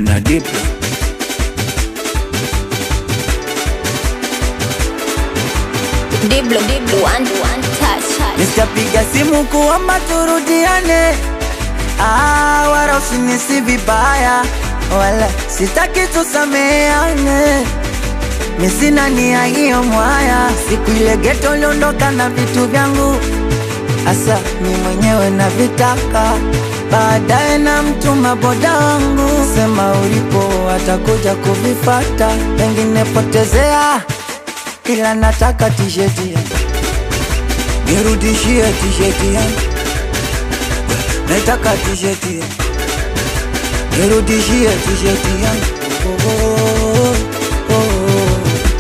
na Diplo. Diblo, Diblo, one, one touch. Nitapiga simu kuomba turudiane, ah, wala usinisi vibaya, wala sitaki tusameane. Mi sina nia hiyo mwaya, siku ile geto uliondoka na vitu vyangu, asa mi mwenyewe na vitaka baadaye na mtuma boda wangu, sema ulipo atakuja kuvifata, pengine potezea, ila nataka tisheti yangu nirudishie tisheti yangu, nataka tisheti yangu, nirudishie tisheti yangu. Oh, oh, oh, oh.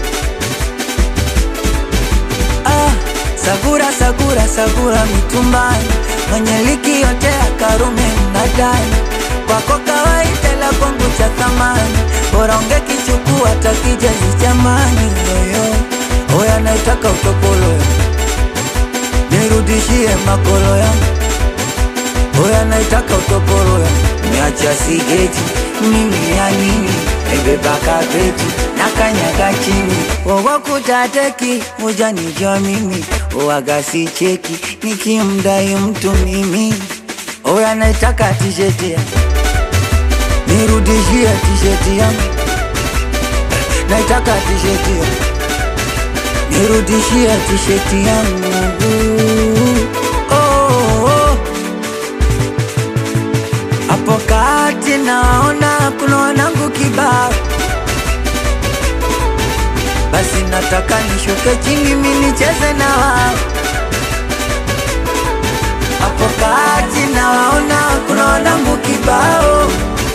Ah, sagura sagura sagura mitumbani, mwenye liki yote ya Karume mnadani, kwako kawaida la kwangu cha thamani, bora ungekichukua hata kijazi chamani. Yoyo oya, naitaka utopolo yangu nirudishie makolo yangu, oya naitaka utoporo yangu. Niacha sigeti mimi ya nini, ebeba kapeti na kanyaga chini, wowo kutateki ujanijua mimi, owaga si cheki nikimdai mtu mimi, oya naitaka tisheti yangu, nirudishie tisheti yangu, naitaka tisheti yangu nirudishie tisheti yangu oh, oh. Hapo kati naona kuna wanangu kibao, basi nataka nishuke chini mi nicheze na wao. Hapo kati naona kuna wanangu kibao,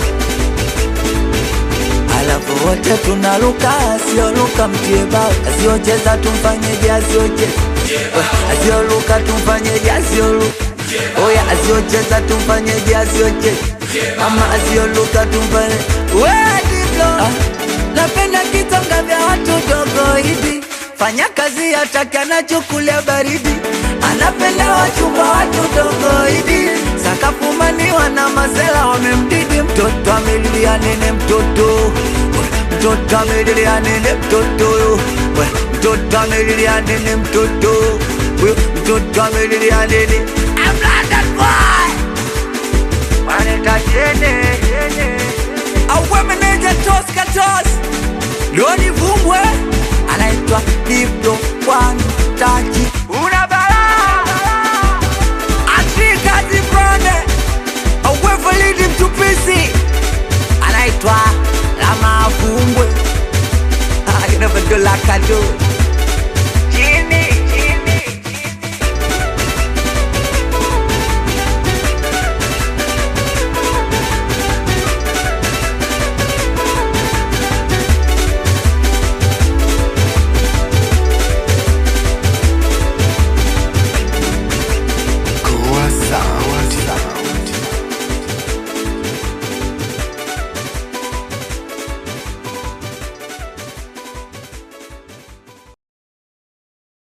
alafu wote tunaruka, asiyoruka mtie bao, asiyocheza tumfanyeje, asiyocheza asiyoluka tumfanyeje, asiyoluka oya, asiyocheza tumfanyeje, asiyocheza ama asiyoluka tumfanye we Diblo, ah, napenda kitonga vya watu dogo hivi, fanya kazi hataki anachukulia baridi, anapenda wachumba watu dogo hivi, sakafumaniwa na masela wamemdidi, mtoto amelilia nene, mtoto mtoto amelilia nene, mtoto we, mtoto amelilia nene, mtoto we, mtoto amelilia nene, I'm London boy waneta jene auwe meneja tos katos loni vumbwe anaitwa Diblo wantaji una balaa Afrika zibrone auwe validi mtupisi anaitwa Lama Vumbwe Ah, you never do like I do Jimmy